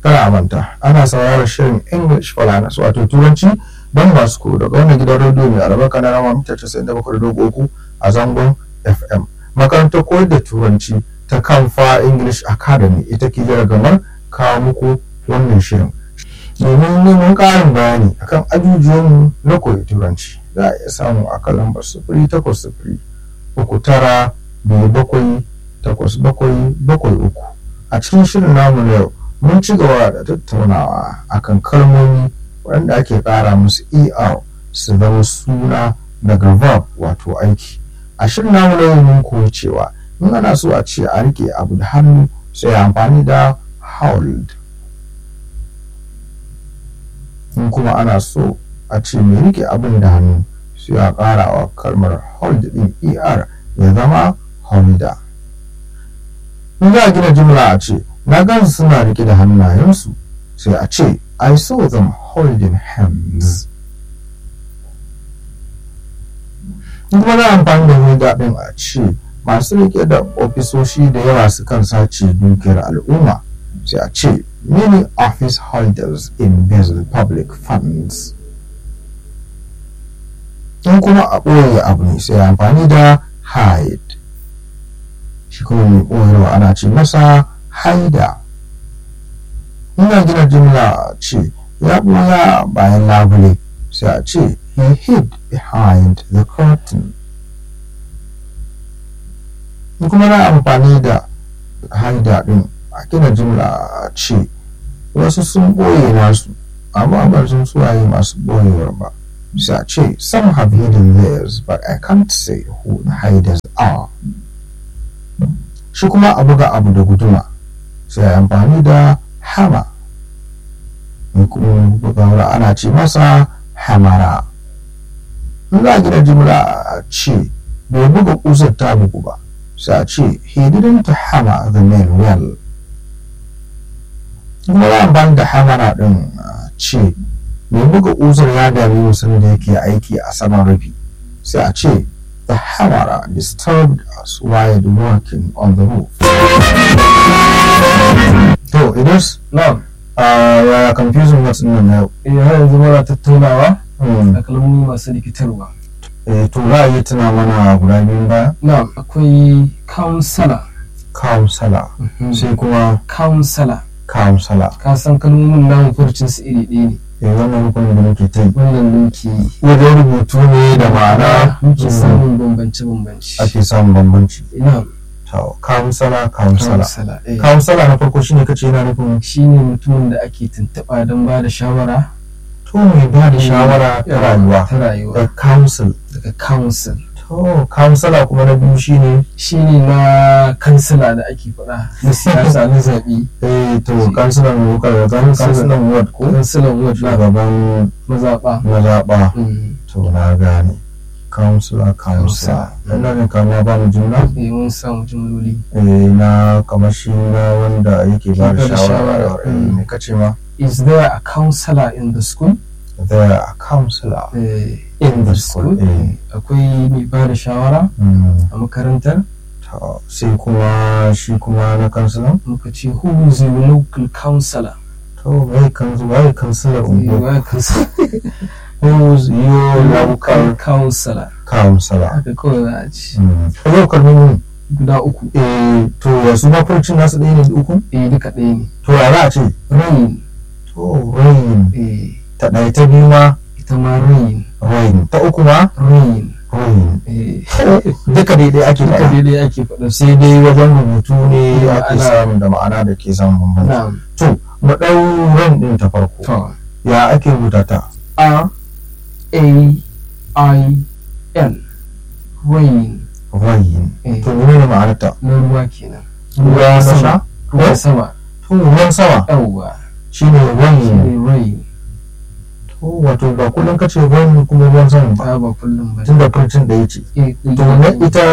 kada a manta ana sauraron shirin english for learners wato turanci don masu koyo daga wannan gidan rediyo mai albarka na rama mita 97.3 a zangon fm makarantar koyar da turanci ta kamfa english academy ita ke gamar kawo muku wannan shirin domin neman ƙarin bayani akan ajujuwanmu na koyi turanci za a iya samu a kan lambar sifiri takwas sifiri uku tara biyu bakwai takwas bakwai bakwai uku a cikin shirin namu na yau mun ci gaba da tattaunawa akan kalmomi waɗanda ake ƙara musu er su zama suna daga verb wato aiki a shirin namu na yau mun koyi cewa in ana so a ce a rike abu da hannu sai amfani da hold in kuma ana so a ce mai rike abin da hannu sai a ƙara wa kalmar hold din er ya zama holder in za a gina jimla a ce na gansu suna rike da hannayensu sai a ce i saw them holding hands in kuma za a amfani da holder din a ce masu rike da ofisoshi da yawa sukan sace dukiyar al'umma sai a ce many office holders embezzle public funds in kuma a ɓoye abu ne sai amfani da hide shi kuma mai ɓoyewa ana ce masa haida ina gina jimla ce ya ɓoya bayan labule sai a ce he hid behind the curtain in kuma na amfani da haida ɗin a gina jimla ce wasu sun ɓoye nasu amma ba sun suwaye masu ɓoyewar ba sai a ce some have hidden theirs but I can't say who the hiders are shi kuma a buga abu da guduma sai amfani da hama in kuma bugawa ana ce masa hamara in za a gina jimla a ce bai buga kusar ta bugu ba sai a ce he didn't hammer the nail well kuma za amfani da hamara din ce mai buga uzur ya dami musulun da yake aiki a saman rufi sai a ce the hammer disturbed us while working on the roof to idris Na'am. ya confusing words din nan yau Eh har yanzu muna tattaunawa Hmm, da kalmomi masu rikitarwa. eh, to za a yi tuna mana guda biyun baya Na'am akwai counselor. counselor sai kuma Counselor. counselor Ka san kalmomin namu furcin su iri ɗaya ne. eh, wannan rukunin da muke ta yi Wannan muke yi. wajen rubutu ne da ma'ana muke hmm, samun bambance-bambance. ake samun bambanci Na'am. to counselor counselor Counselor. eh. counselor na farko shine kace yana nufin Shi ne mutumin da ake tuntuɓa don ba da shawara. to mai ba da shawara ta rayuwa Ta rayuwa. da council Daga council. to counselor kuma na biyu shine Shi ne na kansila da ake faɗa na siyasa na zaɓe. eh to councilor ne ka ga councilor ward ko Kansilan ward na shugaban mazaɓa. mazaɓa Mm. to na gane counselor counselor Counselor. ina ne kama ba mu jumla Eh, mun samu jimloli. eh na kamar shi na wanda yake ba da Ke bada shawara shawara, eh, mm. me kace ma Is there a counselor in the school? there a counselor Eh, in the school eh Akwai mai ba da shawara mm. a makarantar? to sai kuma shi kuma na counselor Muka ce who is your local counselor? to wai kan wai counselor Eh, ungo wa counselor? who's your local counselor. counselor Haka kawai za a ce. mm. yau kalmomin Guda uku. eh to wasu mafurcin nasu ɗaya ne da uku Eh, duka ɗaya ne. to ya za a ce Rain. to rain Eh, ta ɗaya ta biyu ma ita ma rain. rain ta uku ma Rain. rain Eh, duka daidai ake duka faɗa daidai ake faɗa su. sai dai wajen rubutu ne Da ake ma'ana. samun da ma'ana da ke samun bambanci Na'am. to mu ɗau rain ɗin ta farko To. ya ake rubuta ta R A I N rain rain eh, to menene ma'anarta na ruwa kenan ruwa na sha ruwan sama to ruwan sama yawwa shine rain shine rain to wato ba kullum kace rain kuma ruwan sama ba ta ba kullum ba tunda furcin da yake Eh, to na ita